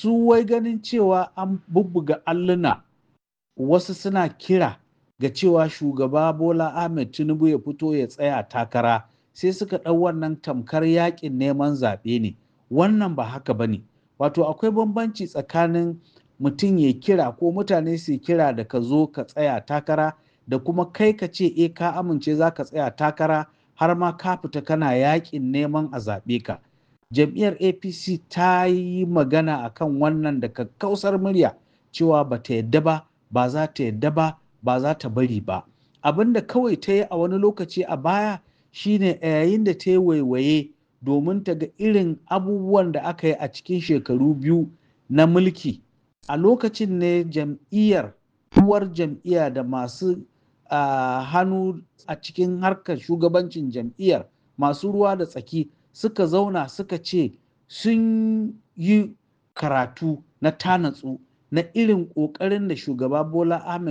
su wai ganin cewa an bubbuga alluna wasu suna kira ga cewa shugaba bola ahmed tinubu ya fito ya tsaya takara sai suka ɗau wannan tamkar yakin neman zaɓe ne wannan ba haka ba ne wato akwai bambanci tsakanin mutum ya kira ko mutane su kira da ka zo ka tsaya takara da kuma kai ka ce e ka amince za ka tsaya takara har ma ka fita kana yakin neman a zaɓe ka jam'iyyar apc ta yi magana akan wannan da kakkausar murya cewa ba ta yadda ba ba za ta yadda ba ba za ta bari ba abin da kawai ta yi a wani lokaci a baya shine a yayin da ta yi waiwaye domin ta ga irin abubuwan da aka yi a cikin shekaru biyu na mulki a lokacin ne jam'iyyar uwar jam'iyya da masu uh, hannu a cikin harkar shugabancin jam'iyyar masu ruwa da tsaki suka zauna suka ce sun yi karatu na tanatsu na irin ƙoƙarin da shugaba bola ahmed